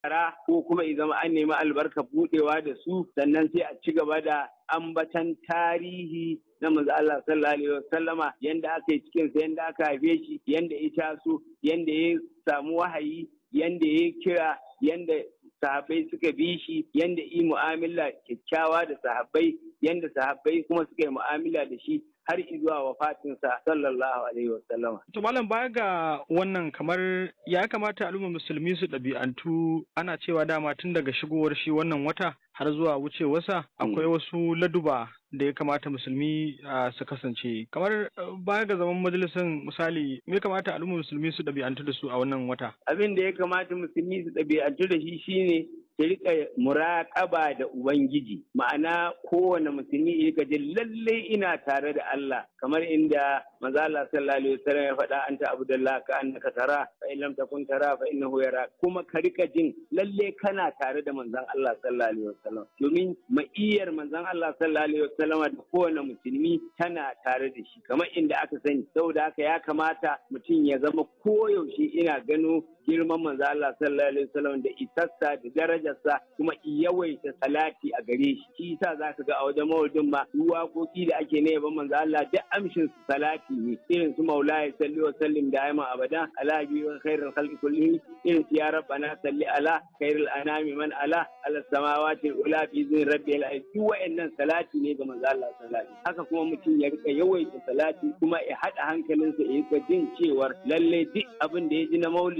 yara ko kuma i zama an nemi albarka budewa da su sannan sai a ci gaba da ambatan tarihi na manzo Allah sallallahu alaihi wasallama yanda aka yi cikin sa yanda aka haife shi yanda ya taso yanda ya samu wahayi yanda ya kira yanda sahabbai suka bi shi yanda yi mu'amala kyakkyawa da sahabbai yanda sahabbai kuma suka yi mu'amala da shi har zuwa wafatinsa sallallahu alaihi wasallama. To malam baya ga wannan kamar ya kamata al'ummar musulmi su ɗabi'antu ana cewa dama tun daga shigowar shi wannan wata har zuwa wucewarsa akwai wasu laduba da ya kamata musulmi su kasance kamar baya ga zaman majalisar misali me kamata al'ummar musulmi su ɗabi'antu da su a wannan wata abin da ya kamata musulmi su ɗabi'antu da shi shine ta rika muraƙaba da ubangiji ma'ana kowane musulmi ya ji lalle ina tare da Allah kamar inda manzo Allah sallallahu alaihi wasallam ya faɗa anta abdullah ka annaka tara fa in lam takun tara fa innahu yara kuma ka rika jin lalle kana tare da manzon Allah sallallahu alaihi wasallam domin ma'iyar manzon Allah sallallahu alaihi wasallam da kowane musulmi tana tare da shi kamar inda aka sani saboda haka ya kamata mutum ya zama koyaushe ina gano girman manzo Allah sallallahu alaihi wasallam da isassa da darajarsa kuma yawaita salati a gare shi shi yasa zaka ga a wajen maulidin ma waƙoƙi da ake na yaban manzo Allah duk amshin su salati ne irin su maulaya salli wa sallim da ayman abada ala bi wa khairul khalqi kullihi irin su ya rabbana salli ala khairul anami man ala ala samawati ula fi zin rabbil alamin duk wa'annan salati ne ga manzo Allah sallallahu alaihi haka kuma mutum ya rika yawaita salati kuma ya hada hankalinsa ya rika jin cewar lalle duk abin da ya ji na maulidi